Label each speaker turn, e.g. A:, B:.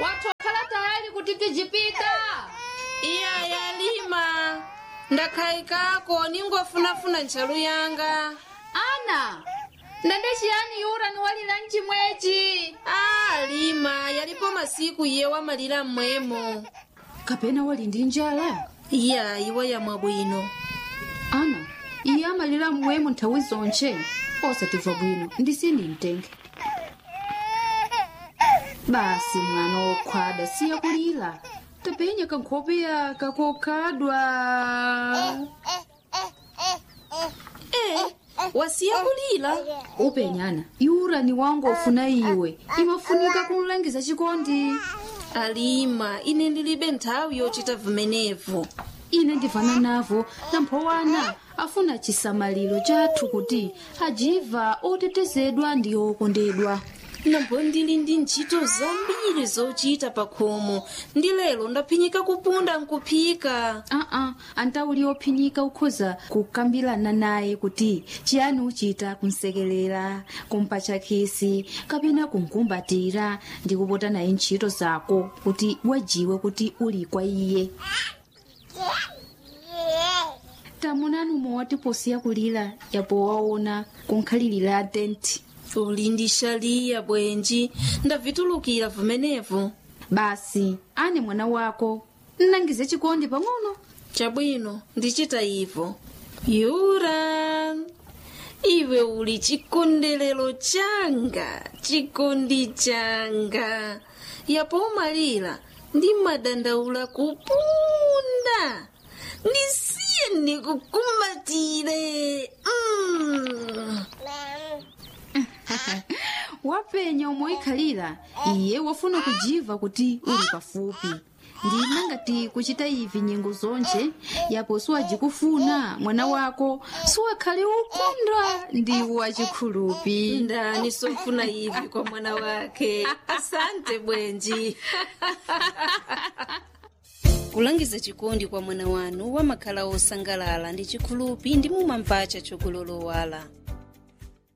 A: watokhala tayali kuti tijipita
B: iya yalima ndakhayikako ningofunafuna ntchalu yanga
A: ana ndende chiyani yura niwalira mchimwechi
B: a lima yalipo masiku iye wamalira mmwemo
A: kapena wali ndi njala
B: iya iwe yamwa bwino
A: ana iye amalira mmwemo nthawi zonche osatimva bwino ndisini mtenge basi mwana wokhwada siya kulira tapenya kankhope yaka kokhadwa
B: e wasiya kulira
A: upenyana yura ni wangu ofuna iwe imafunika kumlangiza chikondi
B: alima ine ndilibe nthawi yochita vimenevo
A: ine ndivana navo namphowana afuna chisamaliro chathu kuti ajiva otetezedwa ndi okondedwa
B: nambo ndili ndi ntchito zambiri zochita pa khomo ndi lero ndaphinyika kupunda nkuphika
A: aa antauli ophinyika ukhoza kukambirana naye kuti chiyani uchita kumsekelera kumpatcha khisi kapena kumkumbatira ndi kupota naye ntchito zako kuti wajiwe kuti uli kwa iye tamunani mowati posiya kulira yapo waona kunkhalirira tenti
B: uli ndi shaliya bwenji ndavitulukira vimenevo
A: basi ane mwana wako nnangize chikondi pang'ono
B: chabwino ndichita ivo yura iwe uli chikondelero changa chikondi changa yapo umalira ndi madandaula kupunda ndisiye ndikukumbatire mm.
A: wapenya umoikhalira iye wafuna kujiva kuti uli pafupi ndina ngati kuchita ivi nyengo zonche yapo siwajikufuna mwana wako siwakhale ukondwa ndi wachikhulupi
B: ndani sofuna ivi kwa mwana wake asante bwenji kulangiza chikondi kwa mwana wanu wamakhala osangalala ndi chikhulupi ndi mumamvacha chokulolowala